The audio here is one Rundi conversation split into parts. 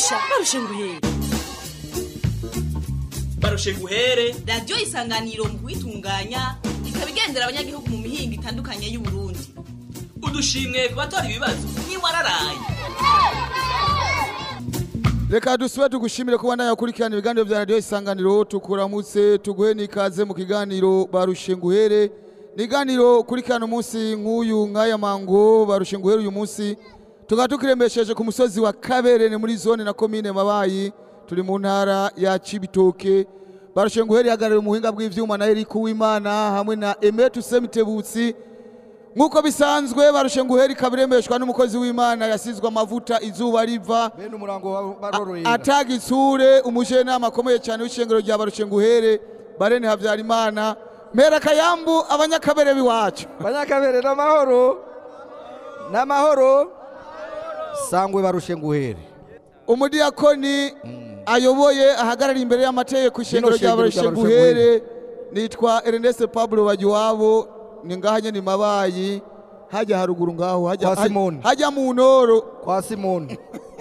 barusha barusha nguhere barushe guhere radiyo isanganiro mu kuyitunganya ikaba igendera abanyagihugu mu mihingo itandukanye y'uburundi udushimwe ku batora ibibazo ntiwararaye reka dusube tugushimire kuba nawe ukurikirana ibiganiro bya radiyo isanganiro tukuramutse tuguhe n'ikaze mu kiganiro barushe nguhere ni iganiro ukurikirana umunsi nk'uyu nk'aya mango barushe nguhere uyu munsi tukaba tukirembesheje ku musozi wa kaberene muri zone na komine mabayi turi mu ntara ya cibitoke barushe nguhere ihagarariye umuhinga bw'ivyuma na Eric Uwimana hamwe na Emetu Semitebutsi nk'uko bisanzwe barushe nguhere ikabirembeshwa n'umukozi w'Imana yasizwe amavuta izuba riva bene umurango barorohera ataga itsure umujenama akomeye cyane w'ishengero rya barushe nguhere barene Havyarimana mpera kayambu abanyakabere biwacu banyakabere n'amahoro n'amahoro sangwe barushe nguhere umudiyakoni ayoboye ahagarariye imbere y'amategeko ishengero rya shengero barushe rya Barushe nguhere nitwa Ernest Pablo Bagiwabo ni ngaha nyene mabayi hajya haruguru ngaho hajya Kwa Simoni. hajya mu ntoro kwa simoni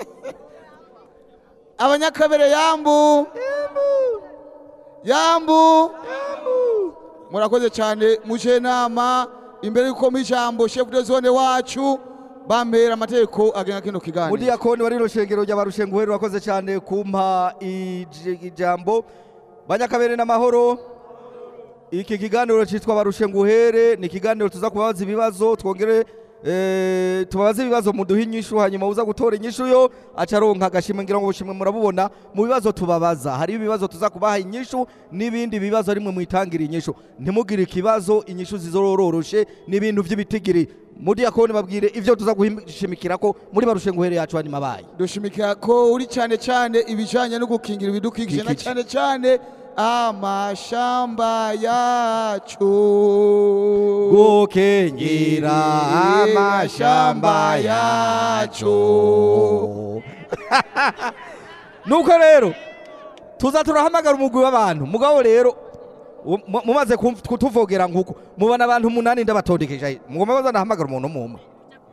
abanyakabere yambu yambu murakoze cyane muje nama imbere yuko mu ijambo chef de zone wacu bampera amategeko agenga kino kiganiro mudiyakoni wari rushengero rya barushe nguhere urakoze cyane kumpa ij- ijambo banyakabere n'amahoro iki kiganiro cyitwa barushe nguhere ni ikiganiro tuza kubabaza ibibazo twongere eh, tubabaze ibibazo muduhe inyishu hanyuma uza gutora inyishu yo aca aronka agashimwe ngira ngo ubushimwe murabubona mu bibazo tubabaza hari ibibazo tuza kubaha inyishu n'ibindi bibazo rimwe mwitangira inyishu ntimugire ikibazo inyishu zizororoshe n'ibintu by'ibitigiri mudiyakoni babwire ivyo tuza gushimikira ko muri barushe nguhere yacu hani mabaye dushimikira ko uri cyane cyane ibijanye no gukingira ibidukikije na Kikije. cyane cyane amashamba yacu gukingira amashamba yacu nuko rero tuza turahamagara umugwi w'abantu mugabo rero u- mu- mumaze kumv- kutuvogera nkuko mubona abantu umunani ndabatondekesha mugomba baza ndahamagara umuntu umwe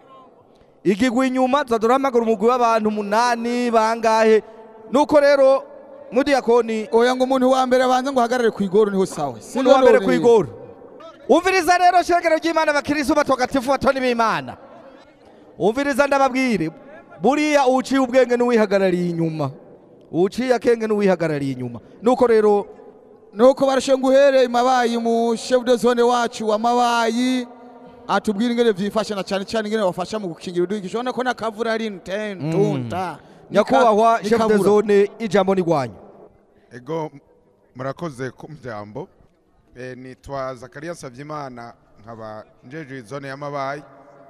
igigwa inyuma tuza turahamagara umugwi w'abantu umunani bangahe nuko rero mudiyakoni oya ngo umuntu wa mbere abanze ngo uhagarare ku igoro niho sawa umuntu wa mbere kwigora umviriza rero shengero ry'imana abakirisu batagatifu batoni b'imana umviriza ndababwire buriya uciye ubwenge n'uwihagarariye inyuma uciye akenge n'uwihagarariye inyuma nuko rero nuko barushe nguhere imabayi mu chef de zone wacu wa mabayi atubwira ingene vyifasha na cyane cyane ingene bafasha mu gukingira ibidukikije ubona ko nakavura ari ntunta nyakubahwa chef de zone ijambo ni rwanyu ego murakoze ku mbyambo Eh, nitwa zakariya sabyimana nkaba njeje izone y'amabayi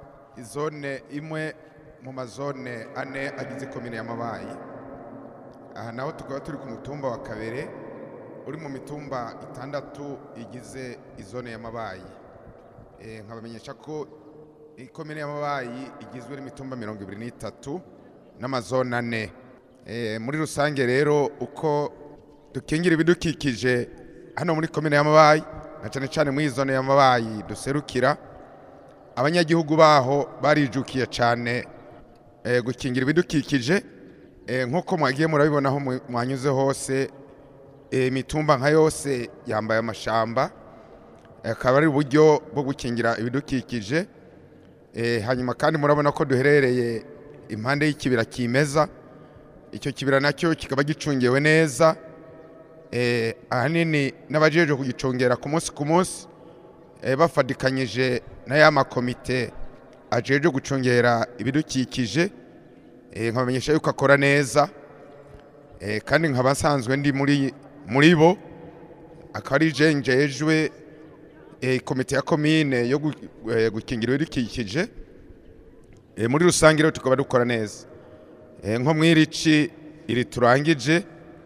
izone imwe mu mazone ane agize komine y'amabayi aha naho tukaba turi ku mutumba wa kabere uri mu mitumba itandatu igize izone y'amabayi Eh, nkabamenyesha ko ikomine y'amabayi igizwe n'imitumba mirongo ibiri n'itatu n'amazone ane Eh, muri rusange rero uko dukingira ibidukikije hano muri komine y'amabayi na cyane cyane muri iyi zone y'amabayi duserukira abanyagihugu baho barijukiye cyane eh, gukingira ibidukikije Eh, nk'uko mwagiye murabibona aho mu- mwanyuze hose eh, imitumba nka yose yambaye amashamba Eh, akaba ari uburyo bwo gukingira ibidukikije Eh, hanyuma kandi murabona ko duherereye impande y'ikibira kimeza icyo kibira nacyo kikaba gicungewe neza eh, ahanini n'abajeje kugicungera ku munsi ku munsi eh, bafadikanyije na ya makomite ajeje gucungera ibidukikije eh, nkabamenyesha yuko akora neza eh, kandi nkaba nsanzwe ndi muri muri bo akaba ari je njejwe eh, komite ya komine yo gu- eh, gukingira ibidukikije eh, muri rusange rero tukaba dukora neza Eh, nko mw'irici iri turangije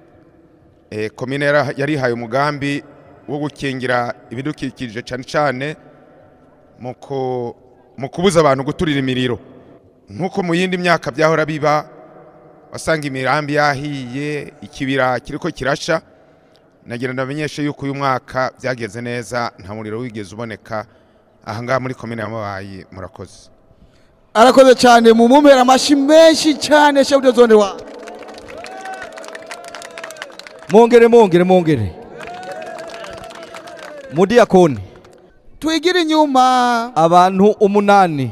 eh, komine yara- yarihaye umugambi wo gukingira ibidukikije cyane cyane mu ku- mu kubuza abantu guturira imiriro nk'uko mu yindi myaka byahora biba wasanga imirambi yahiye ikibira kiriko kirasha nagira ndamenyeshe yuko uyu mwaka byageze neza nta muriro wigeze uboneka ahangaha muri komine y'amabayi murakoze arakoze cyane mu mumpera amashi menshi cyane chef de zone wa mwongere mwongere mwongere mudiyakoni twigire inyuma abantu umunani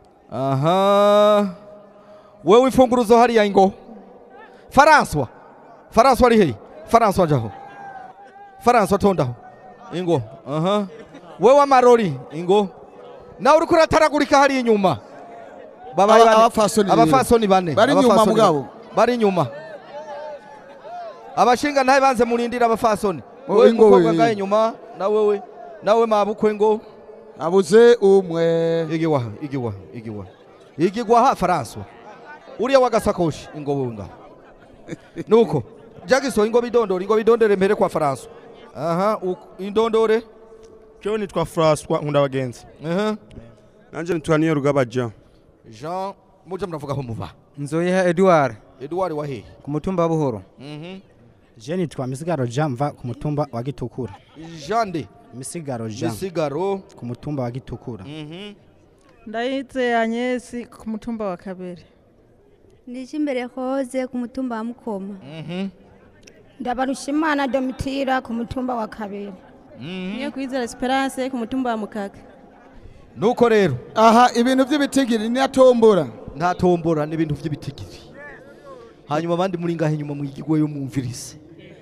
aha wewe imfunguruzo hariya ingo faranswa faranswa ari heyi faranswa jaho faranswa tondaho ingo aha wewe amarori ingo nawe uriko urataragurika hariya inyuma Babaye Aba- bane. abafasoni rero. abafasoni bane Bari inyuma Abafasoni mugabo. bane. bari inyuma abashinga ntabe banze murindira abafasoni Oh, wewe ingo mukobwa we. ngahe inyuma na wewe nawe mabukwe ngo abuze umwe igiwa igiwa igiwa igigwa ha faranswa uriya wagasakoshi ingo wewe ngaho nuko jagiso ingo bidondore ingo bidondore mbere kwa faranswa aha uko- indondore cyo nitwa François nkunda abagenzi aha nanje nitwa niyo rugaba Jean Jean muja muravugaho muba nzoyiha edouard Edouard wa hehe ku mutumba wa buhoro mhm je nitwa misigaro jean mva ku mutumba wa gitukura Jean de misigaro jean misigaro ku mutumba wa gitukura mhm ndayitse anyesi ku mutumba wa kabere Ndichi imbere hoze ku mutumba wa Mukoma. mhm ndabarushimana domitira ku mutumba wa kabiri niyo kwizera esperance ku mutumba wa mukaka nuko rero aha ibintu by'ibitigiri ni atombora nta tombora n'ibintu by'ibitigiri hanyuma abandi muri ngahe inyuma mwigigwe yo mwumvirise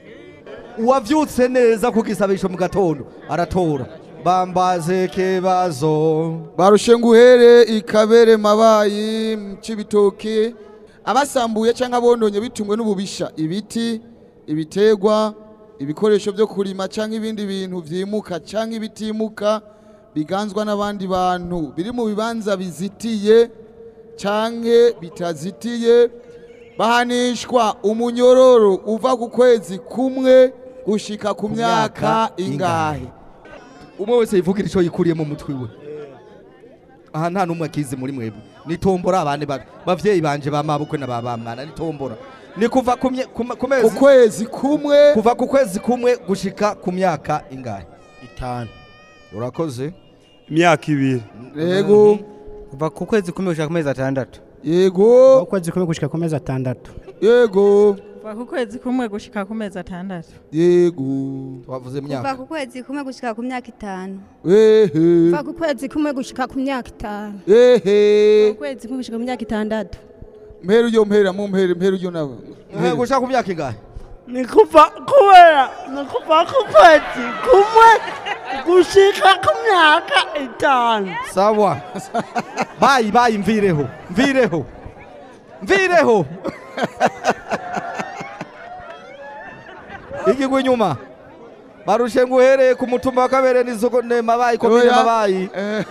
uwavyutse neza ku gisabisho mu gatondo aratora bambaze kebazo barushe nguhere ikabere mabayi mu cibitoke abasambuye cyangwa abondonye bitumwe n'ububisha ibiti ibitegwa ibikoresho byo kurima cyangwa ibindi bintu vyimuka cyangwa ibitimuka biganzwa n'abandi bantu biri mu bibanza bizitiye cyangwa bitazitiye bahanishwa umunyororo uva ku kwezi kumwe gushika ku myaka ingahe umwe wese yivugira ico yikuriye mu mutwe we aha nta n'umwe akizi muri mwebwe ni tombora abane ba- bavyeyi banje ba mabukwe na ba bamwana ni tombora ni kuva ku mye- ku ma- ku ku mezi kwezi kumwe kuva ku kwezi kumwe gushika ku myaka ingahe itanu urakoze imyaka ibiri yego kuva ku kwezi kumwe gushika ku mezi atandatu yego ukwezi kumwe gushika ku mezi atandatu yego kuva ku kwezi kumwe gushika ku mezi atandatu yego twavuze Kuva myaka ku kwezi kumwe gushika ku myaka itanu. ehe kuva ku kwezi kumwe gushika ku myaka itanu ehe ukwezi kumwe gushika ku myaka itandatu mpera uyo mpera mu mpera mpera uyo nawe Eh, gushika ku myaka ingahe ni kuva kubera ni kuva ku kwezi kumwe gushika ku myaka itanu sawa bayi bayi mvireho mvireho mvireho igigwa inyuma barushe nguhereye ku mutumba wa kabere n'isoko ne mabayi komine Oya. mabayi Eh,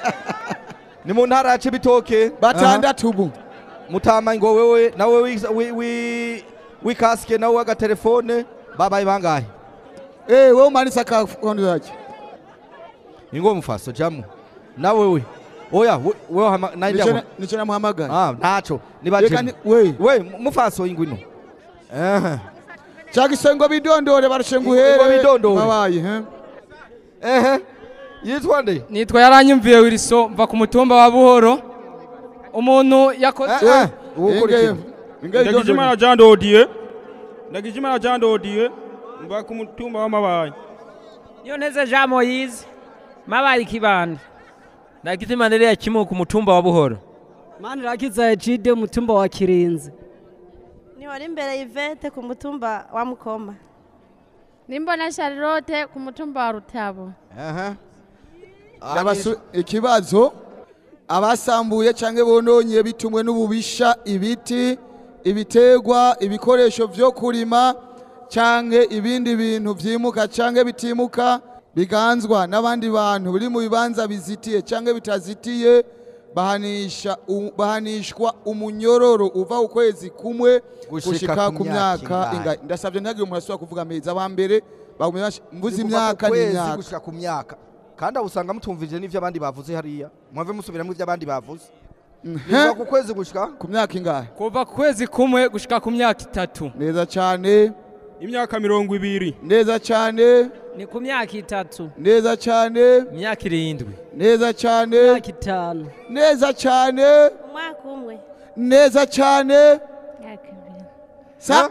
ni mu ntara ya cibitoke batandatu ubu mutama ngo wewe nawe wi- wi- wi- wikasike nawe w'agatelefone babaye bangahe eh wowe umanitse akakondo yake ingo mufaso jamu nawe we oya we- wewe hama- naindi Nico abo- na- nico namuhamagara Ah, ntaco Reka nibajemu ni- we we mufaso ingwino ehe cagisengo bidondore barushe Ngo nguhere bidondore. mabayi he ehe yitwa nde nitwa yaranyumviye wiriso mva ku mutumba wa buhoro umuntu yakoze Eh, eh, uwukurikira. ndagijimana Jean Dodier ndagijimana Jean Dodier mba ku mutumba w'amabayi niyo nteze jean moyize mabaye ikibanda ndagitima ndereye kimwe ku mutumba wa buhoro mani rakiza ejide mutumba wa kirinzi niwari imbere y'ivete ku mutumba wa mukoma nimbona charlotte ku mutumba wa rutabo Aha. Ndabasu- ikibazo abasambuye cyangwa bononye bitumwe n'ububisha ibiti ibitegwa ibikoresho byo kurima cyangwa ibindi bintu byimuka cyangwa bitimuka biganzwa n'abandi bantu biri mu bibanza bizitiye cyangwa bitazitiye bahanisha u- bahanishwa umunyororo uva ukwezi kumwe Gushika gushika ku ku myaka myaka ingahe? ingahe ndasabye ntihagire umuntu asubira kuvuga amezi abambere bagumye bash- mvuze Ni kuva ku imyaka kwezi n'imyaka gushika ku myaka kandi aho usanga mutumvije n'ivyo abandi bavuze hariya mwave musubiramo ivyo abandi bavuze niva ku kwezi gushika ku myaka ingahe kuva ku kwezi kumwe gushika ku myaka itatu neza cyane imyaka mirongo ibiri neza cyane ni ku myaka itatu neza cyane imyaka irindwi neza cyane myaka itanu neza cyane umwaka umwe neza cyane sa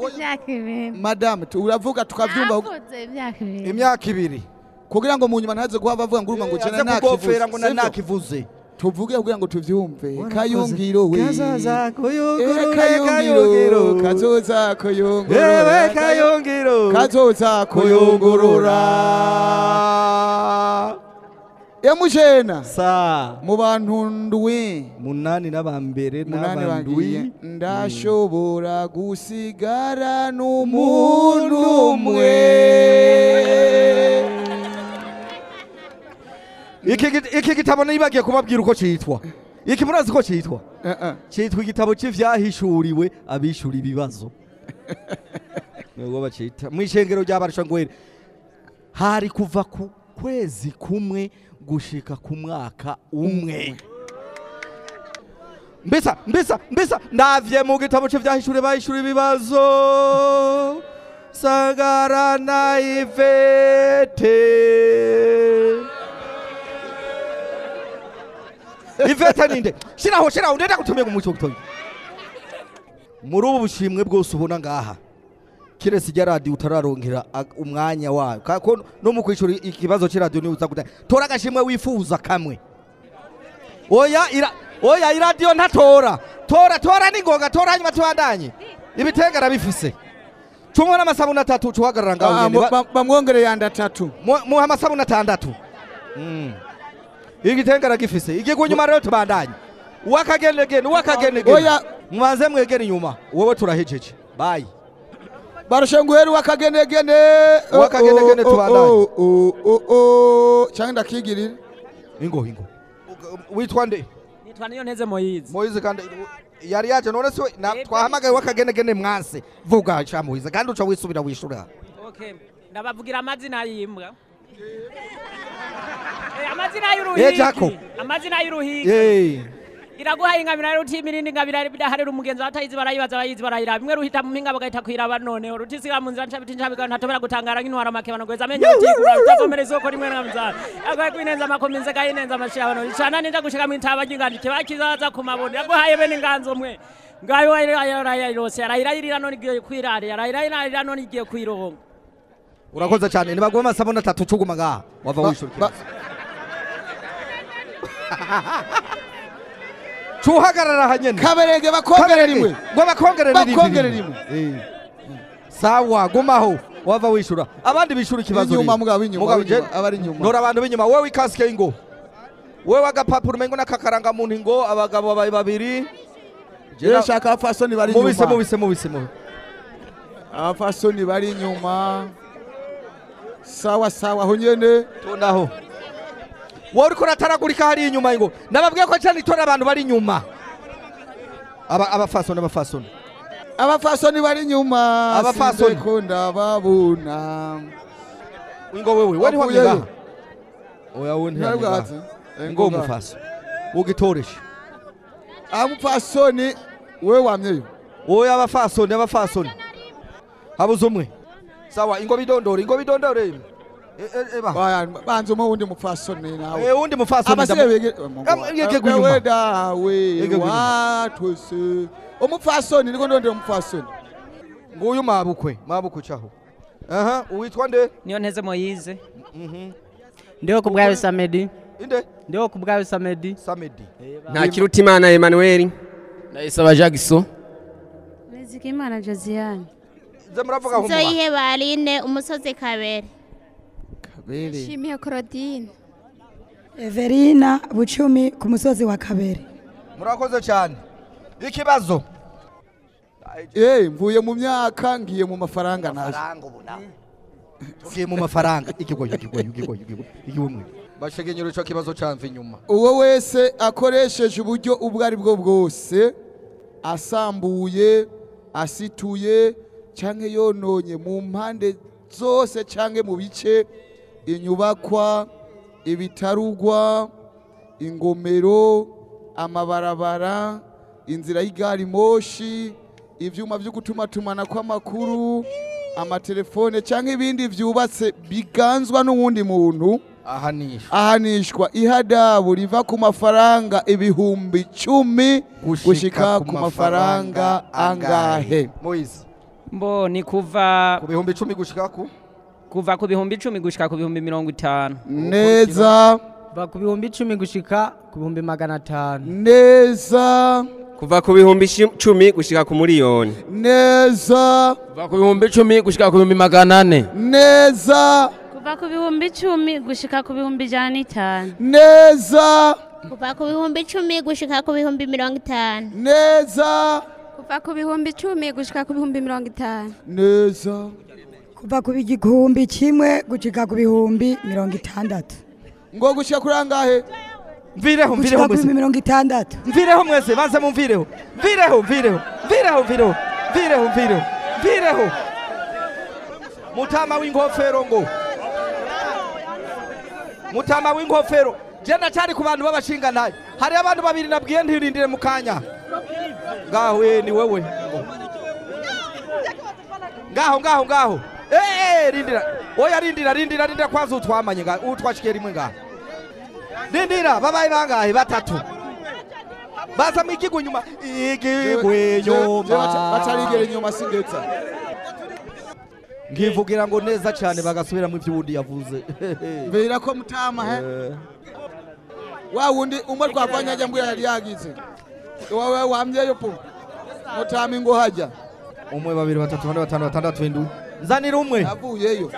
imyaka ibiri madame tu- uravuga tukavyumva navuze imyaka ibiri imyaka ibiri kugira ngo mu nyuma ntaze kuba bavuga ngo urumva ngo Eh, jena aze kugofera ngo na sivyo? nakivuze tuvuge kugira ngo tuvyumve kayungiro we kazoza kuyungurure Eh, kayungiro kazoza kuyungurura Ewe kayungiro kazoza kuyungurura emujena sa mu bantu ndwi munani n'abambere munani n'abandwi bagiye ndashobora gusigara n'umuntu umwe iki git- iki gitabo nibagiye kubabwira uko citwa iki murazi ko citwa citwa igitabo c'ivyahishuriwe abishura ibibazo nubwo bacita mw'ishengero ry'abarashangwere hari kuva ku kwezi kumwe gushika ku mwaka umwe mbesa mbesa mbesa ndavye mu gitabo c'ivyahishuriwe bahishura ibibazo sagara na ivete ivete ninde shiraho shiraho ndenda gutumira mu muco gutoya muri ubu bushimwe bwose ubona ngaha kiretse ijya radiyo utararonkera ag- umwanya wayo kako no mu kwishura ikibazo cy'iradiyo niwe uza gutanga tora agashimwe wifuza kamwe oya ira oya iradiyo ntatora tora tora n'ingoga tora hanyuma tubandanye ibitenge arabifise cumwe n'amasabuni atatu cuhagarara ngaho Ah, nyene mu- ba- bamwongereye yandi atatu Mu- muha amasabuni atandatu Mm. igitenge aragifise igigwa inyuma rero tubandanye uwakagenegene uwakagenegene Oya. mubanze mwegere inyuma wowe turahejeje bayi barashenguheri wakagenegene Wakagenegene tubandanye. cyangwa ndakigirira ingo ingo witwa nde nitwa niyo nteze moyizi moyizi kandi yari yaje none se we- na- twahamagaye wakagenegene mwanse vuga ca moyizi kandi uca wisubira wishura okay ndabavugira amazina y'imbwa Eh, amazina Eh, Jaco. y'uruhigi amazina y'uruhigi Yey. iraguha ingabira rero utimirindi ingabira bidaharira umugenzi batayizi barayibaza bayizi barayiraba imwe ruhita mu mpinga bagahita kwiraba noneho rutisiga mu nzira ncabiti ncabika ntatobera gutangara nk'intwara make banogweza amenyo rutikura rutavomera isoko rimwe na muzara yagoye kwinenza amakominze gayinenza amashirabano icana ninja gushika mu itaba ry'ingandi kibakizaza ku mabondo yaguhaye bene inganzo mwe ngayo yarayirose yarayirayirira none igiye kwirara yarayirayirira none igiye kwironga urakoze cyane nibagwe amasabuni atatu cuguma ngaha wava wishura ikibazo cuhagarara hanyene kaberege bakongere rimwe ngo bakongere n'irindi bakongere rimwe. rimwe Eh. sawa gumaho wava wishura abandi bishura ikibazo Inyuma, rero. mugabo, inyuma, Mugabo, inyuma, je- abari inyuma. ndora abantu b'inyuma wewe ikasike ingo wewe agapapuro umengo n'akakaranga muntu ingo abagabo babaye babiri Jewe shaka abafasoni bari mubise inyuma. mubise mubise mubise abafasoni bari inyuma sawa sawa aho nyene tunaho wowe uriko urataragurika hariya inyuma ngo nababwiye ko cyane itora abantu bari inyuma Aba- abafasoni abafasoni abafasoni bari inyuma Abafasoni. sinze ko ndababona ingo wewe we niho Wavuyeyo? ngaha oya we Ntari bwatse? ntiyangaha Eh, ngo ngaha. umufaso ugitoreshe abupfasoni we wamyeyo oya abafasoni abafasoni habuze umwe sawa ingo bidondore ingo bidondore E- e- eba Baya, banza umwe wundi mupfasoni nawe Eh, wundi mupfasoni abasigaye ndamu- bege Am- yege gunyuma. wewe dawe Yege gunyuma. watwese umupfasoni niko ndondera umupfasoni nguyu mabukwe mabukwe caho aha uwitwa nde niyo nteze moyize ndiho kubwayo samedi inde ndiho kubwayo samedi samedi nta kirutimana Emmanuel ndayisaba Jackson Nizigimana Josiane ze muravuga aho muba nzoyihe barine umusozi kabere kabere Shimiye Claudine Everina Bucumi ku musozi wa Kabere. murakoze cyane ikibazo eh mvuye mu myaka ngiye mu mafaranga naje tugiye mu mafaranga ikigoyo ikigoyo ikigoyo ikigoyo ikigoyo bashegenyero ico kibazo camva inyuma uwo wese akoresheje uburyo ubwo ari bwo bwose asambuye asituye cyangwa yononye mu mpande zose cyangwa mu bice inyubakwa ibitarugwa ingomero amabarabara inzira y'igari moshi ibyuma byo gutumatumana kw'amakuru amatelefone cyangwa ibindi byubatse biganzwa n'uwundi muntu ahanishwa ahanishwa ihadabu riva ku mafaranga ibihumbi icumi gushika ku mafaranga angahe Moise mbo ni kuva ku bihumbi icumi gushika ku kuva ku bihumbi icumi gushika ku bihumbi mirongo itanu neza kuva ku bihumbi icumi gushika ku bihumbi magana atanu neza kuva ku bihumbi ishi- cumi gushika ku miliyoni neza kuva ku bihumbi icumi gushika ku bihumbi magana ane neza kuva ku bihumbi icumi gushika ku bihumbi ijana n'itanu neza kuva ku bihumbi icumi gushika ku bihumbi mirongo itanu neza kuva ku bihumbi icumi gushika ku bihumbi mirongo itanu neza kuva ku gihumbi kimwe gushika ku bihumbi mirongo itandatu ngo gushika kuri angahe mvireho gushika mvireho ku bihumbi mwese mirongo itandatu mvireho mwese banze mumvireho mvireho mvireho mvireho mvireho mvireho mvireho mvireho mutama w'inkofero ngo mutama w'inkofero je ndacyari ku bantu b'abashingantahe hari abantu babiri nabwiye ntirindire mu kanya ngaho eh, ni wewe ngaho ngaho ngaho Eh, eh, rindira oya rindira rindira rindira kwanza utwamanye ngaho utwashikiye rimwe ngaho rindira babaye bangahe batatu baza mu igigwe nyuma igigwe nyuma bacarigera inyuma sindetsa nkivugira ngo neza cyane bagasubiramo ibyo ubundi yavuze mbera ko mutama he wa wundi umwe twavanye ajya mbwira yari yagize wowe wamyeyo po mutama ingo hajya umwe babiri batatu bane batanu batandatu indwi nzanira umwe yavuyeyo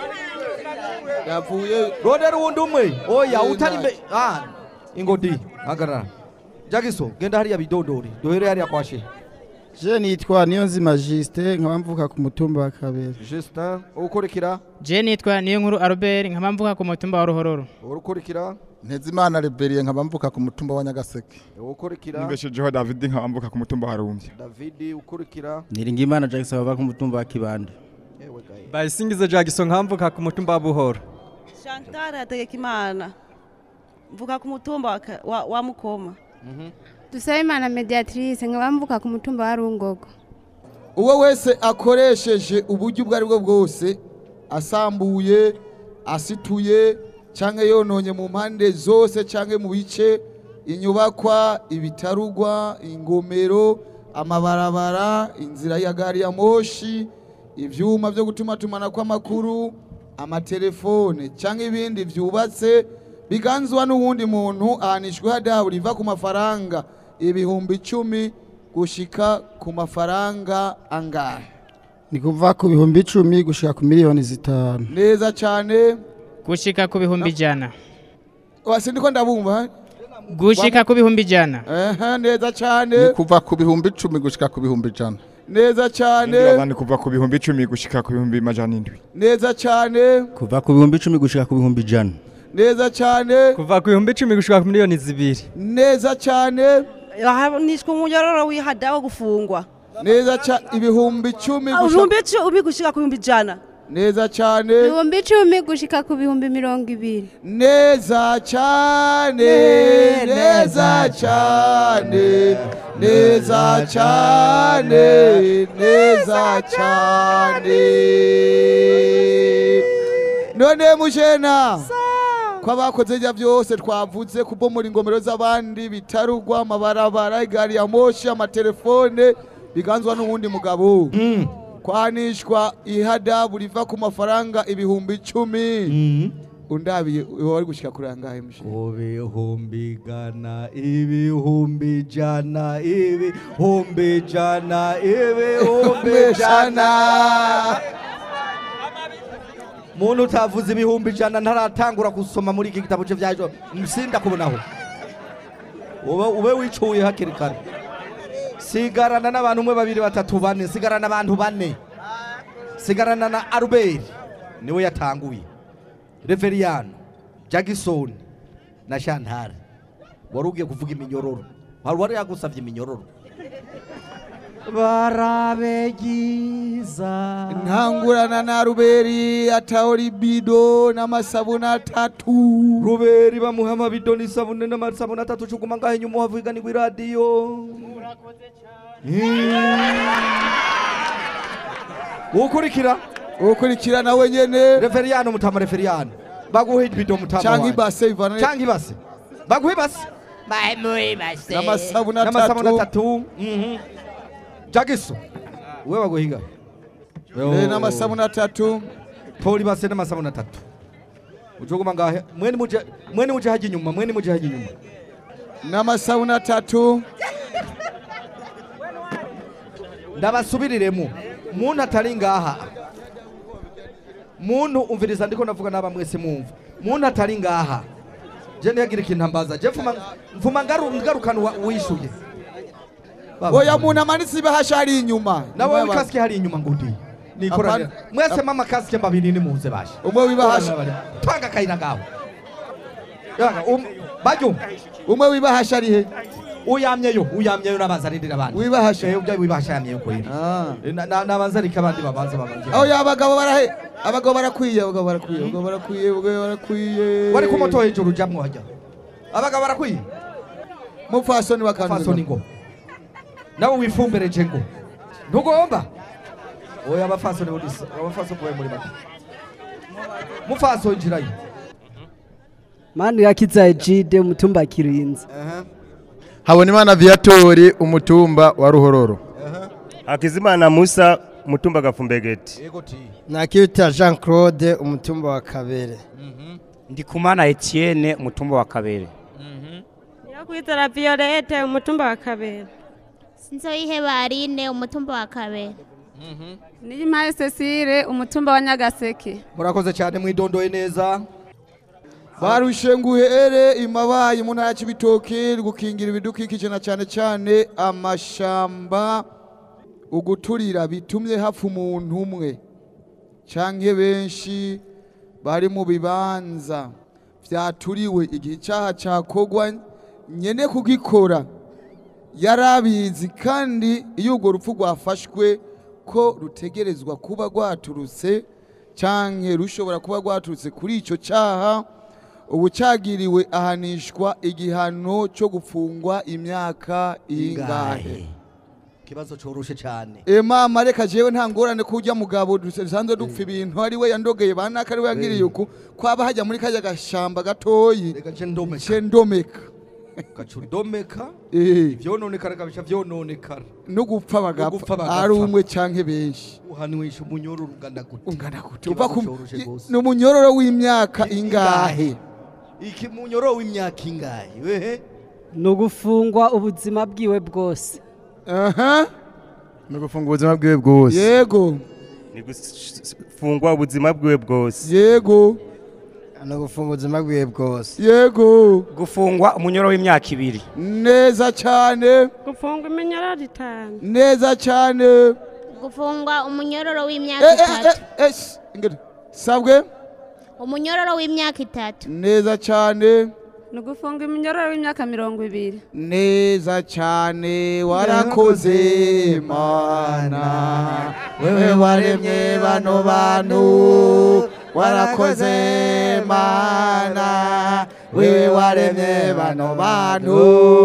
yavuyeyo rondera uwundi umwe oya Eh, utari nta- mbe ah ingodi hagarara jagiso genda hariya bidondori duhere hariya kwa shehe je nitwa niyonzima justin nkaba mvuka ku mutumba wa kabera justin ukurikira je nitwa niyo nkuru albert nkaba mvuka ku mutumba wa ruhororo ukurikira ntezimana reberiye nkaba mvuka ku mutumba wa nyagaseke ukurikira nibeshejeho david nkaba mvuka ku mutumba wa rumbye davidi ukurikira niringimana jackson bava ku mutumba wa kibanda bayisingize jackson nkamvuka ku mutumba wa buhoro Chantal Hategekimana mvuka ku mutumba wa Ka- wa, wa Mukoma dusabimana mediatrice nkaba mvuka ku mutumba wa rungogo uwo wese akoresheje uburyo ubwo ari bwo bwose asambuye asituye cyangwa yononye mu mpande zose cyangwa mu bice inyubakwa ibitarugwa ingomero amabarabara inzira ya gari ya moshi ibyuma byo gutuma tumana kw'amakuru amatelefone cyangwa ibindi byubatse biganzwa n'uwundi muntu ahanishwa ihadabu riva ku mafaranga ibihumbi icumi gushika ku mafaranga angahe ni kuva ku bihumbi icumi gushika ku miliyoni zitanu neza cyane gushika ku bihumbi ijana wasi ndiko ndabumva gushika ku bihumbi ijana ehe neza cyane ni kuva ku bihumbi icumi gushika ku bihumbi ijana neza cyane abandi kuva ku bihumbi icumi gushika ku bihumbi majana indwi neza cyane kuva ku bihumbi icumi gushika ku bihumbi ijana neza cyane kuva ku bihumbi icumi gushika ku miliyoni zibiri neza cyane nishwe umunyororo wihada wo gufungwa neza cyane ibihumbi icumi gushika- ibihumbi icumi gushika ku bihumbi ijana neza cyane ibihumbi icumi gushika ku bihumbi mirongo ibiri neza cyane neza cyane neza cyane neza cyane none mujena ko abakoze ibyo byose twavuze kubomora ingomero z'abandi bitarugwa amabarabara igari ya moshi amatelefone biganzwa n'uwundi mugabo kwanishwa ihadabu riva ku mafaranga ibihumbi icumi undabiye wari gushyika kuri angahe mushe ibihumbi ijana ibihumbi ijana ibihumbi ijana ibihumbi ijana muntu utavuze ibihumbi ijana ntaratangura gusoma muri iki gitabo cye byaje msinda kubonaho ube ube wicuye hakiri kare sigarana n'abantu umwe babiri batatu bane sigarana abantu bane sigarana na Albert niwe yatanguye Reveriyano Jackson na Chantal wari ugiye kuvuga iminyororo wari wari yagusabye iminyororo barabegiza ntangurana na ruberi ataho libido n'amasabune atatu ruberi bamuha amabido n'isabune n'amasabune atatu cuguma ngaho inyuma uhavuganirwa iradiyo ukurikira ukurikira nawe nyene reveriyano mutama reveriyano baguha ibido mutama Canke wanjye. ibase ivana canke ibase baguha ibase n'amasabune n'amasabune atatu atatu mhm. jagiso we baguhiga Eh, n'amasabuni atatu tora ibase n'amasabuni atatu ujoguma ngahe mwene muje mwene muje hajya inyuma mwene muje hajya inyuma n'amasabuni atatu ndabasubiriremo muntu atari ngaha muntu umviriza ndiko navuga n'aba mwese mwumva muntu atari ngaha je ntiyagira ikintu ambaza je mfuma mfuma ngaru ngarukana uwa- uwishuye Baba. oya muntu amanitse ibahasha hari inyuma nawe wikasike hari inyuma ngundi nikoranira Apana. mwese mama kasike mbabiri nimuze bashe umwe wibahasha twanga kayina ngaho yaga um bajyo umwe wibahasha ari he uyamyeyo uyamyeyo nabazanirira abandi Wibahasha? eh ubya wibahasha yamyeyo kweli Na- na- nabanzarika abandi babanze babanze aho ya abagabo barahe abagabo barakwiye abagabo barakwiye abagabo barakwiye abagabo barakwiye wari ku moto hejuru ujamwo hajya abagabo barakwiye mupfasoni wa mupfasoni ngo nawe wifumbereje ngo ntugomba oya abafasoni budisa abafasoni kuwe muri make mufaso injirayo mani yakiza ejide umutumba kirinzi habonimana viatori umutumba wa ruhororo hakizimana musa mutumba gafumbegeti nakiyuta jean claude umutumba wa kabere ndikumana etienne mutumba wa kabere Nyakwizera Violette umutumba wa kabera. Sinzoyiheba Aline umutumba wa kabere. Niyimpaye Cecile umutumba wa Nyagaseke. murakoze cyane mwidondoye neza barushe nguhere imabaye mu ntara y'ibitoki gukingira ibidukikije na cyane cyane amashamba uguturira bitumye hapfa umuntu umwe canke benshi bari mu bibanza vyaturiwe igihe icyaha cakogwa nyene kugikora yarabizi kandi iyo urwo rupfu rwafashwe ko rutegerezwa kuba rwaturutse canke rushobora kuba rwaturutse kuri ico cyaha ubu cyagiriwe ahanishwa igihano cyo gufungwa imyaka ingahe ikibazo coroshe cyane emama reka jewe nta ngorane ko ujya mugabo dusanzwe dupfa ibintu ari we yandogeye banaka ari we yagiriye uku kwaba hajya muri kajya gashamba gatoyi ce ndomeka gaca udomeka Eh. ivyononekara kabisha vyononekara no gupfa No gupfa bagapfa bagapfa. ari umwe canke benshi uhanwisha umunyororo ungana gute ungana gute Ikibazo uva ku coroshe gose. ni umunyororo w'imyaka ingahe iki munyororo w'imyaka ingahe wehe ni ugufungwa ubuzima bwiwe bwose aha ni ugufunga ubuzima bwiwe bwose yego ni gufungwa ubuzima bwiwe bwose yego ni ugufunga ubuzima bwiwe bwose yego gufungwa umunyoro w'imyaka ibiri neza cyane Gufungwa iminyororo itanu. neza cyane Gufungwa umunyororo w'imyaka Eh, eh, itatu. eh, eh, sh- ingene. sabwe Umunyororo w'imyaka itatu. neza cyane Ni ugufunga iminyororo w'imyaka mirongo ibiri. neza cyane warakoze mana wewe waremye bano bantu warakoze mana wewe waremye bano bantu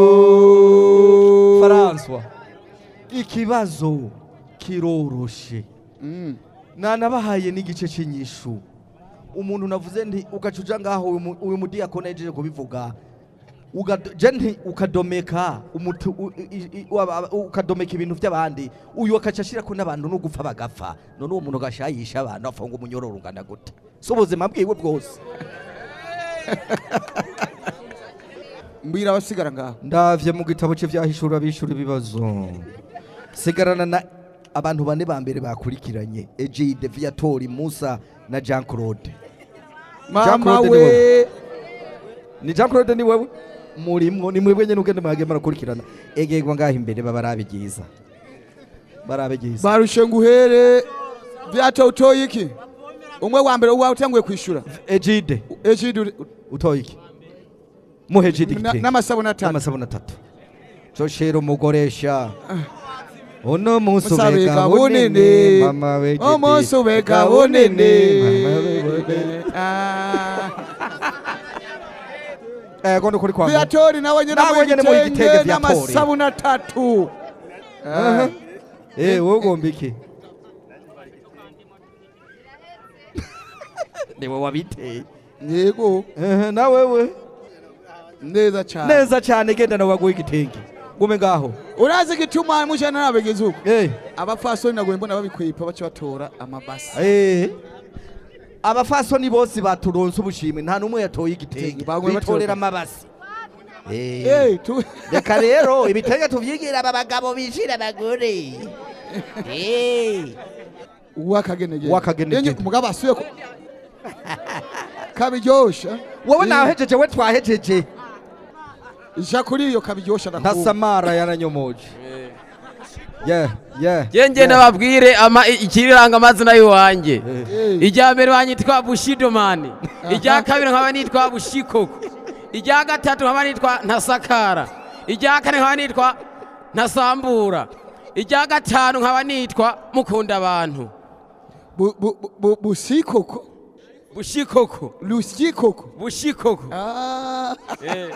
François ikibazo kiroroshe nanabahaye n'igice cy'inyishu umuntu navuze nti ugaca uja ngaho uyu mu- uyu mudiyakoni yajeje kubivuga Ugado- je nti ukadomeka umutu u- i- i- waba- ukadomeka ibintu by'abandi uyu akaca ashirako n'abantu no gupfa bagapfa none uwo muntu agashayisha abantu afunga umunyororo ungana gute si ubuzima bwiwe bwose mbwira abasigara ngaho ndavye mu gitabo cye vyahishura bishura ibibazo sigarana na abantu bane ba mbere bakurikiranye Egide Viatori Musa na Jean Claude Mama Jean Claude ni we. wewe. ni Jean Claude ni wewe murimwo ni mwebwe nyene ugende mwage marakurikirana egegwa ngaho imbere baba arabigiza barabigiza barushe nguhere byata utoye iki umwe wa mbere uwawe utanguye kwishura Egide Egide uri- utoye iki muhe Egide Na- igitenge. n'amasabuni atatu n'amasabuni atatu coshera umugoresha uno munsi Musabika ubega bunini. bunini mama wegede umunsi ubeka bunini Eh, kondo kuri kwa viatori nawe nyene Nawe nyene mu mu igitenge igitenge Viatori. n'amasabuni atatu Aha. Eh, wowe ugomba iki niwe wabiteye yego Eh, na wewe neza cyane neza cyane genda nawe waguha igitenge gume ngaho urazi igituma mujana nabegeze uko abapfasoni nagoye mbona babikwepa baca batora amabasi Eh. abafasoni bose baturonse ubushimwe nta n'umwe yatoye igitenge bagomba bitorera batora- amabasi Eh, tu- reka rero ibitenge tuvyigira aba bagabo bishira abagore Eh. uwakagenegene Uwakagenegene. Enye, mugabo asuye ko kabiryosha wowe nahejeje we twahejeje ja kuri iyo kabiryosha ndakumva ntasamara yaranyomoje yeah yeah Jenje nababwire ama ikiranga amazina yiwanje. Ijya mbere wanyitwa Bushidomani. Ijya kabiri nkaba nitwa Bushikoko. Ijya gatatu nkaba nitwa Ntasakara. Ijya kane nkaba nitwa Ntasambura. Ijya gatanu nkaba nitwa Mukunda abantu. Bu- bu- bu- bu- busikoko Bushikoko. lusikoko Bushikoko. Ah. Eh.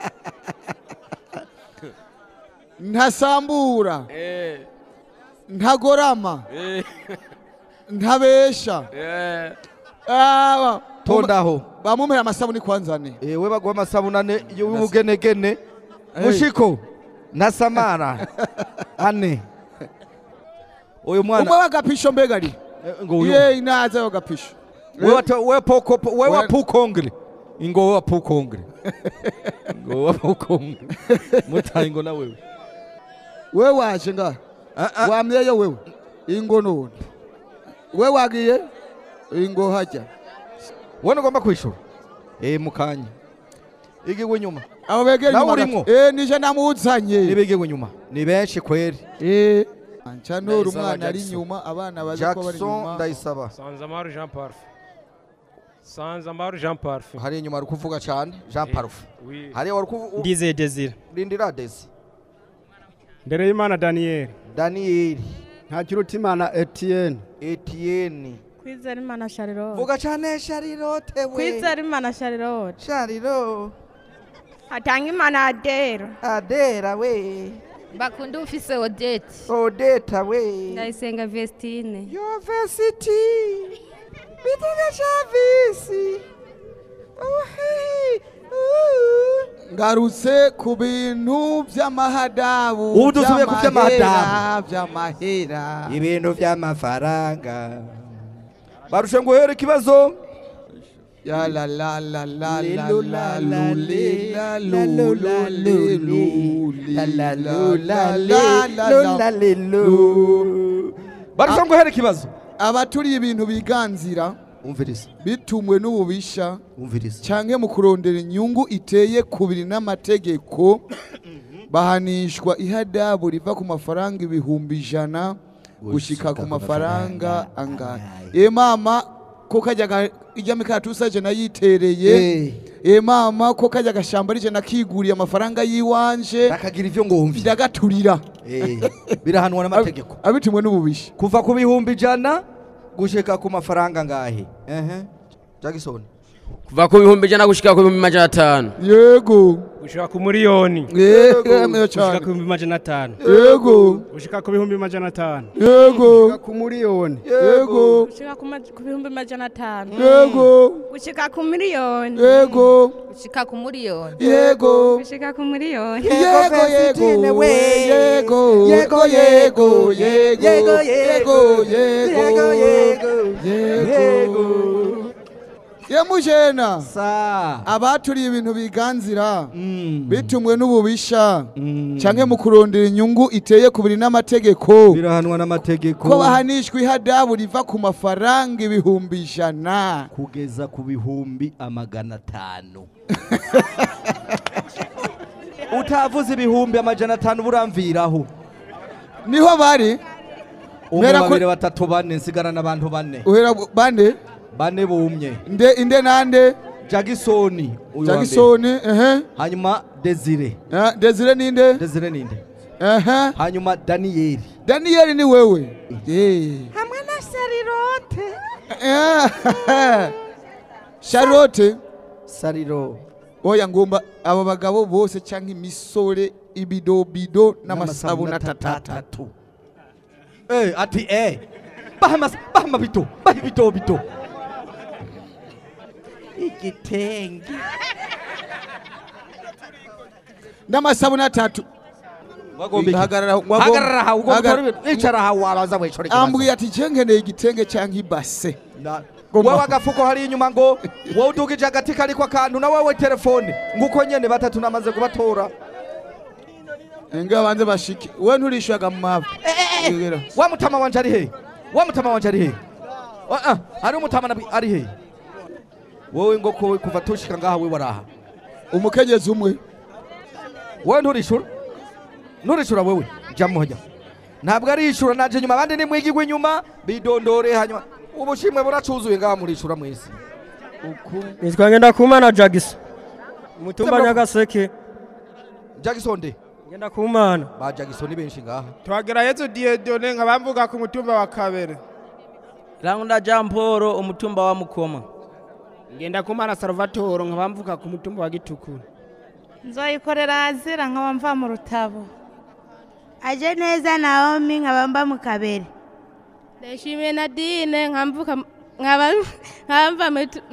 ntasambura Eh. ntagorama Eh. ntabesha Eh. Ah, tondaho bamumera amasabuni kwanzane we baguha amasabunane y'ubugenegene mushiko na samara ane uyu mwana umwe wagapisho mbega ari ngo uyu ye inaza wagapisho we wata- we poko we wa pukongre ingo we wa pukongre ngo wa pukongre mutayi ngo na wewe we waje nga wamyeyo wewe ingo none we wagiye ingo hajya wowe ugomba kwishura eh mukanya igiwe nyuma abo begera nawe inyuma urimwo gato. eh nije namuzanye nibigiwe nyuma ni benshi kweri eh Ancanora Ndayisaba umwana ari Jackson. inyuma abana bazi ko bari Jackson inyuma ndayisaba Sanzamaru Jean Parfait. Sanzamaru Jean Parfait. hari inyuma ari kuvuga cyane Jean Parufe Oui. hari wari kuvuga Ndizeye Desire. Lindira Desi Mbere y'Imana Daniel. Daniel Ntakirutimana Etienne. Etienne kwizera imana sharirote vuga cyane Charlotte we kwizera imana sharirote Charlotte hatanga imana adera Adera we bakunda ufise odete Odeta we ndayisenga vestine University Bitega Chavisi ngarutse ku bintu by'amahadabu Ubu dusubiye ku by'amahadabu. by'amahera ibintu by'amafaranga barushe nguhere ikibazo ya la la la la la Lelu la la lu li la lu lu lu la li lu lu li la la la lu la la la li la lu la la li lu barushe nguhere ikibazo abaturiye ibintu biganzira umviriza bitumwe n'ububisha umviriza canke mu kurondera inyungu iteye kubiri n'amategeko bahanishwa ihadabu riva ku mafaranga ibihumbi ijana gushika ku mafaranga angahe e mama ko kajya ga- ijya mikatusa je nayitereye e mama ko kajya gashamba rije nakiguriye amafaranga yiwanje akagira ivyo ngomvye ndagaturira birahanwa n'amategeko abitumwe n'ububisha kuva ku bihumbi ijana gushika ku mafaranga ngahe ehe Jackson Kuva ku bihumbi ijana gushika ku bihumbi majana atanu. yego Gushika ku miliyoni. Yego, meyo Gushika cyane. ku bihumbi majana atanu. Yego. Gushika ku bihumbi majana atanu. yego Ku miliyoni. yego gushika ku ma- ku bihumbi majana atanu Yego. gushika ku miliyoni yego gushika ku miliyoni yego gushika ku miliyoni yego yego yego yego yego yego yego yego yego yemujena abaturiye ibintu biganzira bitumwe n'ububisha canke mu kurondera inyungu iteye kubiri n'amategeko birahanwa n'amategeko ko bahanishwa ihadabu riva ku mafaranga ibihumbi ijana kugeza ku bihumbi amagana atanu utavuze ibihumbi amajana atanu buramviraho niho bari umwe Mpera ko- babiri batatu bane nsigarana abantu bane uhera bande bane bumye inde inde nande jagisoni uyu wa mbere. jagisoni ehe hanyuma desire Eh, desire ninde desire ninde ehe hanyuma daniyeli daniyeli ni wewe Eh. hamwe na sharirote Eh, charlotte sariro oya ngomba aba bagabo bose canke imisore ibidobido n'amasabuni atatatu Eh, ati eh baha mas- baha amabito baha ibito bito igitenge n'amasabuni atatu Wagomba iki? Hagarara wagomba- Hagarara aha, ugomba Hagar- utore ibintu. Icara aha, wabaza wicare ikibazo. ambwiye ati je nkeneye igitenge canke ibase wowe agafuko hari inyuma ngo wowe udugije agati kariko akantu na wowe telefone nguko nyene batatu namaze kubatora enga banze bashike we nturishyuraga mu mavi wa mutama wanje ari hehe wa mutama wanje ari hehe Ah, ah, hari umutama nabi- ari hehe wowe ngo ko kuva tushika ngaha we waraha umukenyezi umwe wowe nturishura nturishura wewe jamo hajya ntabwo arishura naje nyuma abandi ni mwigigwa inyuma bidondore hanyuma ubushimwe buracuzuye ngaha murishura mwese nitwa ngendakumana jagisa umutumba nyagaseke jackson de ngendakumana ba jackson ni benshi ngaha twagira yezu diedone nkaba mvuga ku mutumba wa kabere Rangunda Jean Paul umutumba wa Mukoma. ngenda kumana salvatore nkaba mvuga ku mutumba wa gitukuru nzoyikorera azira nkaba mva mu rutabo aje neza naomi nkaba mba mu kabere ndashimiye nadine nkamvuka nkaba nkaba mva mu tu-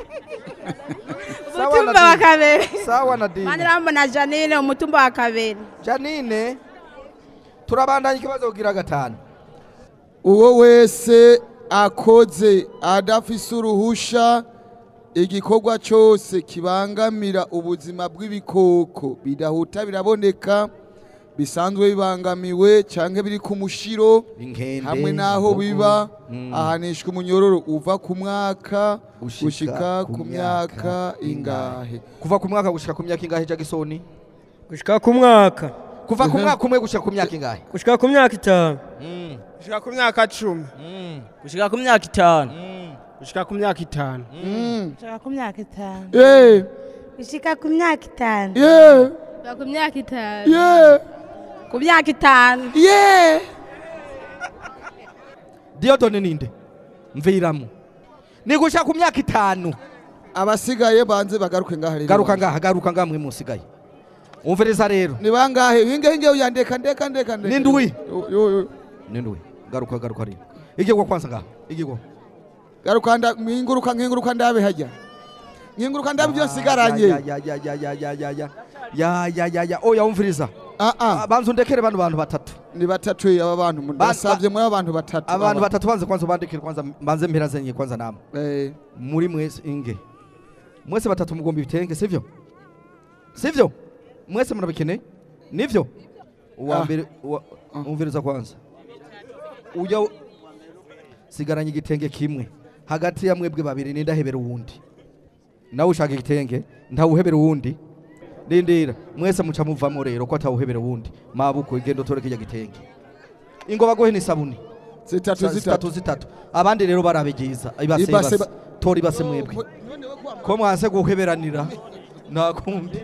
umutumba wa kabere sawa nadine manirambona janine umutumba wa kabere janine turabandanya ikibazo kugira gatanu uwo wese akoze adafise uruhusha igikorwa cyose kibangamira ubuzima bw'ibikoko bidahuta biraboneka bisanzwe bibangamiwe cyangwa biri ku mushiro hamwe n'aho biba ahanishwa umunyororo uva ku mwaka gushika ku myaka ingahe kuva ku mwaka gushika ku myaka ingahe jagisoni gushika ku mwaka kuva ku mwaka umwe gushika ku myaka ingahe gushika ku myaka itanu gushika ku myaka cumi Gushika ku myaka itanu. gushika ku myaka itanu gushika ku myaka itanu Yeah. gushika ku myaka itanu Yeah. Kuva ku myaka itanu Yeah. ku myaka itanu Yeah. diodone ninde mviramo ni gushika ku myaka itanu abasigaye banze bagaruke ngaha rero garuka ngaha garuka ngaha mwe musigaye umviriza rero ni bangahe hinge hinge uyandeka ndeka ndeka ndeka Ni ndwi. Yo, yo, yo. nindwe garuka garuka rero igigwa kwanza ngaha igigwa garuka nda mwinguruka nkinguruka ndabe hajya nkinguruka ndabe ibyo nsigaranye ya ya ya ya ya ya ya ya ya ya ya ya oya umviriza ah ah banza undekere bano bantu batatu ni batatu aba bantu ndasabye muri abantu batatu abantu aba. batatu banze kwanza ubandikire kwanza mbanze mpera zenye kwanza namwe Eh. muri mwese inge mwese batatu mugomba ibitenge sivyo sivyo mwese murabikeneye nivyo uwa Ah. mbere uwa- umviriza kwanza ujya sigaranye igitenge kimwe hagati ya mwebwe babiri nindahebera uwundi nawe ushaka igitenge ntawuhebera uwundi rindira mwese muca muvamo rero ko atawuhebera uwundi mabuko igenda utore kijya gitenge ingo bagohe n'isabuni zitatu Sa- zitatu zitatu zitatu abandi rero barabigiza ibase Ibase ibase ba- tora ibase mwebwe ko mwanse guheberanira nta kundi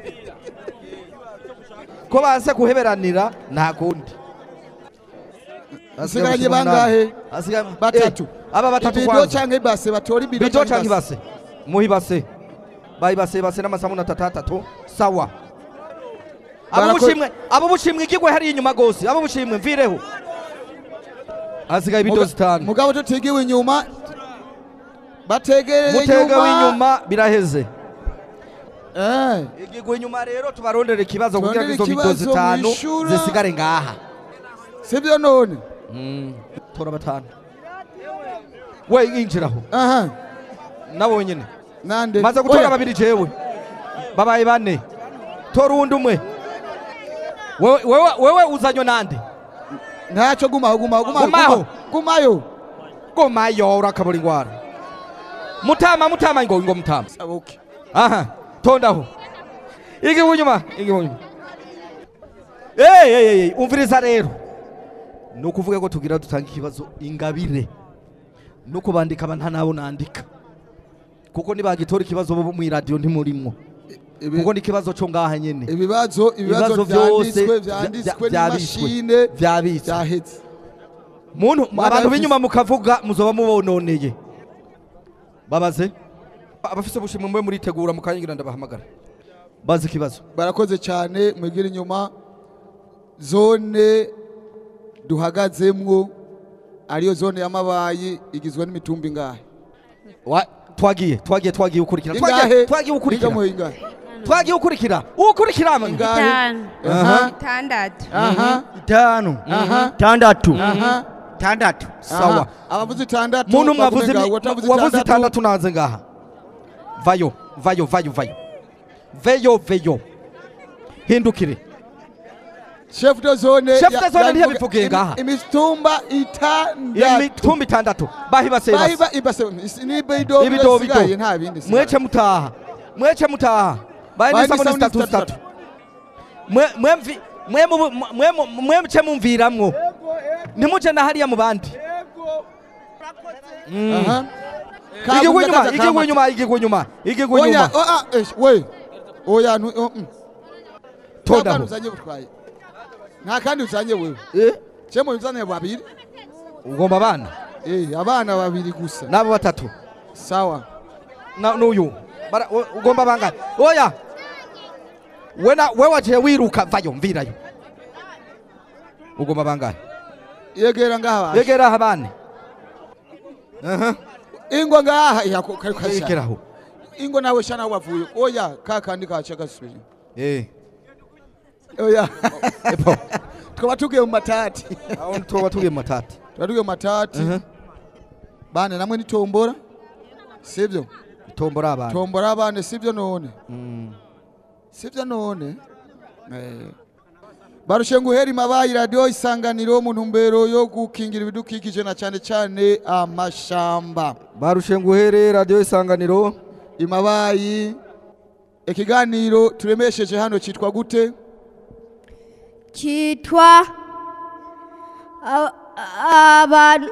ko banse guheberanira nta kundi Hasigaranye bangahe? batatu aba batatu ibido kwanza canke ibase batora ibido bido canke canke ibase muha ibase bayibase ibase n'amasabuni atatu atatu sawa abo Barako- bushimwe abo bushimwe igigwe hari inyuma gose abo bushimwe mvireho hasigaye ibido Muga- zitanu mugabo tutigiwe inyuma bategereye mutegewe inyuma biraheze eh igigwe inyuma rero tubarondere ikibazo kugira ngo Turondere izo bido ikibazo zitanu mwishura. zisigare ngaha sibyo none tora batanu we injiraho aha nabo nyene nande maze gutora Oya. babiri jewe babaye bane tora uwundi umwe wewe wewe- wewe uzanywe nande ntacyo gumaho gumaho gumaho Gumaho. gumayo gumayo urakabura ingwara mutama mutama ngo ngo mutama okay aha tondaho igi bunyuma igi bunyuma hey hey hey umviriza rero ni ukuvuga ko tugira dutanga ikibazo ingabire no kubandika aba nta nabo nandika kuko nibagitora ikibazo bo mu radio ntimurimwo kuko ni ikibazo cyo ngaha nyene ibibazo ibibazo byanditswe byanditswe n'imashine byabitswe byahetse muntu Mwana abantu yafise- b'inyuma mukavuga muzoba mubononeye babaze abafise ubushimwe mwe muritegura mukanyigira ndabahamagara bazi ikibazo barakoze cyane mwigira inyuma zone duhagazemwo ariyo zone y'amabayi igizwe n'imitumba ingahe Wa- twagiye twagiye twagiye ukurikira Ingahe? twagiye twagiye ukurikira Ingahe, ingahe? twagiye ukurikira ukurikira Itanu. Aha. Itandatu. Aha. itanu Aha. tandatu Aha. tandatu sawa abavuze itandatu muntu umwe bavume avuze ngaho, imi- watavuze wavuze itandatu naze ngaha vayo vayo vayo vayo veyo veyo hindukire chef de zone Chef ya- de zone yavuga ntiyabivugiye imi- ngaha. imitumba itandatu imitumba itandatu bahibase bahiba ibase ni bido ibido bisigaye bido nta bindi sigaye. mwece mutaha mwece mutaha baye Baye n'isabune n'isabune zitatu zitatu. zitatu mwe mwe mvi- mwe mu- mwe mu- mwe muce mumviramwo ntimuje na hariya mu bandi Mm. Aha. igigwa inyuma Kabuza igigwa kaza inyuma igigwa inyuma igigwa oya inyuma oh, ah, eh, we oya nu oh, mm. Tondaho. Nta bana uzanye butwaye nta kandi uzanye wewe cemo uzanye babiri ugomba abana eh abana babiri gusa nabo batatu sawa na n'uyu Bara- u- ugomba bangana oya we na we waje wiruka vayo mvirayo ugomba bangana yegera ngaha yegera aha bane aha ingo ngaha yako kari kwasha yegeraho ingo nawe shana aho bavuye oya kakandi kaca gasubira eh oya twaba tugiye mu matati aho twaba tugiye mu matati twaba tugiye mu matati bane namwe nitombora sibyo tombora abana tombora abane sibyo none sibyo none eh barushe nguhera imabayi radiyo isanganiro mu ntumbero yo gukingira ibidukikije na cyane cyane amashamba barushe nguhere radiyo isanganiro imabayi ikiganiro turemesheje hano cyitwa gute cyitwa a- abantu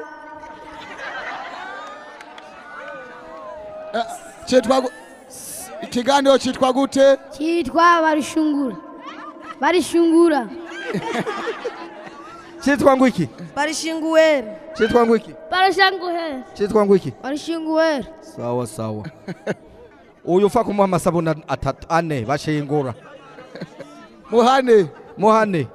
cyitwa gu- ikiganiro cyitwa gute cyitwa barishungura barishungura cyitwa ngo iki barishinguwere cyitwa ngo iki barishanguhere cyitwa ngo iki barishinguwere sawa sawa uyu ufa kumuha amasabune atatu ane bashingura muhane muhane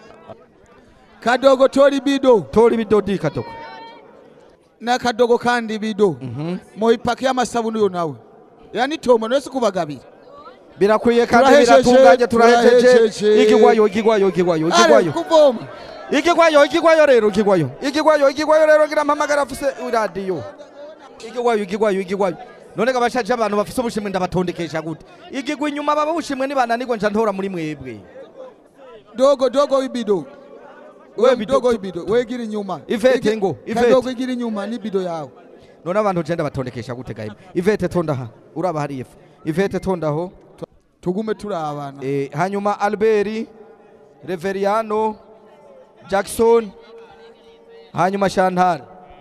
kadogo tori bido tori bido di kadogo n'akadogo kandi bido muipaki y'amasabuni uyo nawe yani tomo nese kubagabira birakwiye kandi Turahejeje, biratunganye turahejeje turahejeje. igigwayo igigwayo igigwayo Ale, igigwayo kuvoma igigwayo igigwayo rero igigwayo igigwayo igigwayo rero ngira mpamagara afise iradiyo igigwayo igigwayo igigwayo none ga bashaje abantu bafise ubushimwe ndabatondekesha gute igigwa inyuma baba bushimwe nibananirwa nca ntora muri mwebwe dogo dogo ibido We we bido- dogo ibido wegira inyuma Ivete Igi- ngo, ivete. kadogo igira inyuma n'ibido yawe none abantu je ndabatondekesha gute gahe ivete tondaha uraba hari ifu ivete tondaho tugume turabana eh, hanyuma albert reveriano jackson hanyuma chantal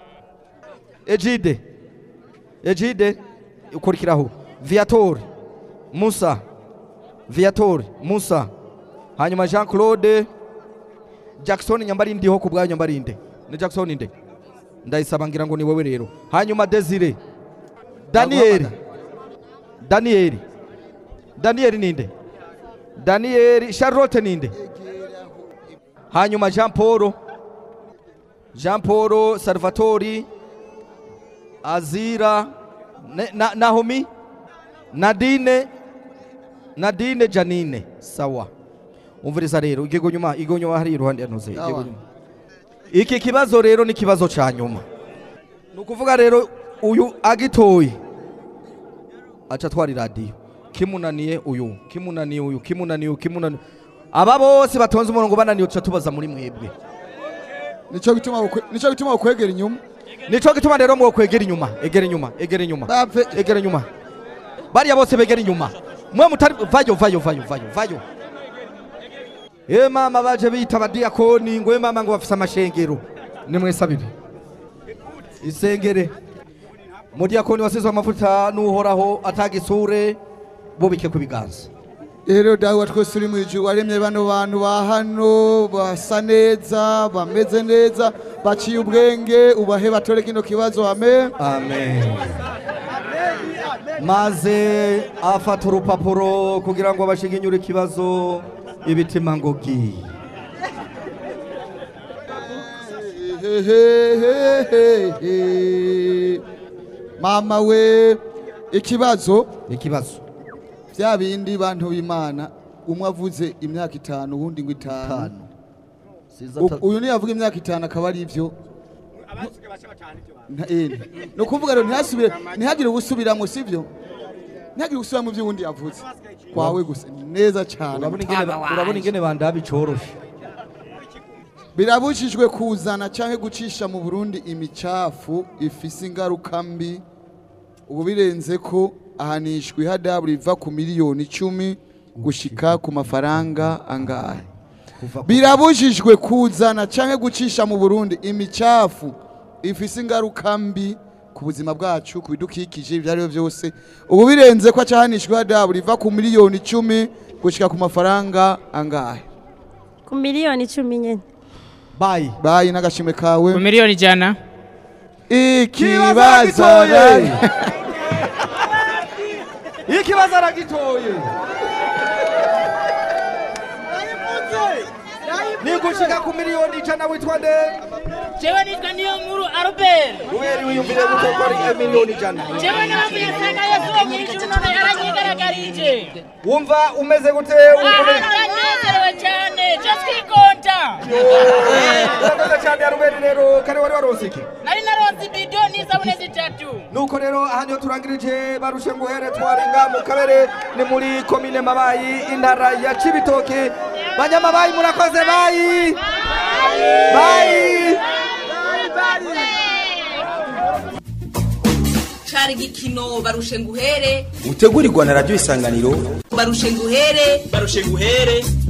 ejide ejide ukurikiraho viator musa viator musa hanyuma jean claude jackson nyambarindiho ku bwayo nyambarinde ni jackson nde ndayisaba ngira ngo ni wowe rero hanyuma desire daniel daniel daniel ninde daniel charlotte ninde hanyuma jean paul jean paul salvatori azira ne- na, nahomi nadine nadine janine sawa umviriza rero igigo nyuma igo nyuma hari iruhande yantuze igigo Sawa. nyuma iki kibazo rero ni kibazo ca nyuma ni ukuvuga rero uyu agitoye aca atwara iradiyo kimunaniye uyu kimunaniye uyu kimunaniye uyu kimunaniye aba bose batonze umurongo bananiye tuca tubaza muri mwebwe nico gituma ukwe- nico gituma ukwegera inyuma nico gituma rero mwo kwegera inyuma egera inyuma egera inyuma egera inyuma bariya bose begera inyuma mwe mutari vayo vayo vayo vayo vayo e mama baje bita abadiyakoni ngo e mama ngo bafise amashengero nimwesabire isengere mudiyakoni wasizwe amavuta n'uhoraho atagisure bubike ku biganza rero dawe wa twese uri mu ijuru waremye bano bantu ba hano basa neza bameze neza baciye ubwenge ubahe batore kino kibazo amen amen maze afata urupapuro kugira ngo bashiginyure ikibazo ibitima ngogi Hehehehe. mama we ikibazo ikibazo bya bindi bantu b'imana umwe avuze imyaka itanu uwundi ngo itanu U- uyu niyo avuga imyaka itanu akaba ari ibyo Nta- eh, ni ukuvuga rero ntihasubire ntihagire ubusubiramo sibyo ntihagire ubusubiramo by'uwundi yavuze kwawe gusa neza cyane urabona ingene mutama wanje. urabona ingene bandaba icoroshe birabujijwe kuzana cyangwa gucisha mu burundi imicafu ifise ingaruka mbi ubu birenze ko ahanishwa ihadabu riva ku miliyoni icumi gushika ku mafaranga angahe birabujijwe kuzana cyangwa gucisha mu burundi imicafu ifise ingaruka mbi ku buzima bwacu ku bidukikije ibyo ari byo byose ubu birenze ko acahanishwa ihadabu riva ku miliyoni icumi gushika ku mafaranga angahe ku miliyoni icumi nyine bayi bayi n'agashimwe kawe ku miliyoni ijana ikibazo aragitoye. ikibazo aragitoye ni gushika ku miliyoni ijana witwa nde jewe nitwa niyo nkuru albert kubera wiyumvire gutokora miliyoni ijana jewe nabavuye asanga yesu nyir'ijuru none yaranyigaragarije wumva umeze gute ahantu aranezerewe cyane je twigonda urakoze cyane aruberi rero kare wari waronse iki nari naronse ibido n'isabune zitatu nuko rero aha niho turangirije barushe nguhere twarenga mu kabere ni muri komine mabayi intara ya cibitoki banyamabayi murakoze bayi bayi cari igikino barushe nguhere utegurirwa na radiyo isanganiro barushe nguhere barushe nguhere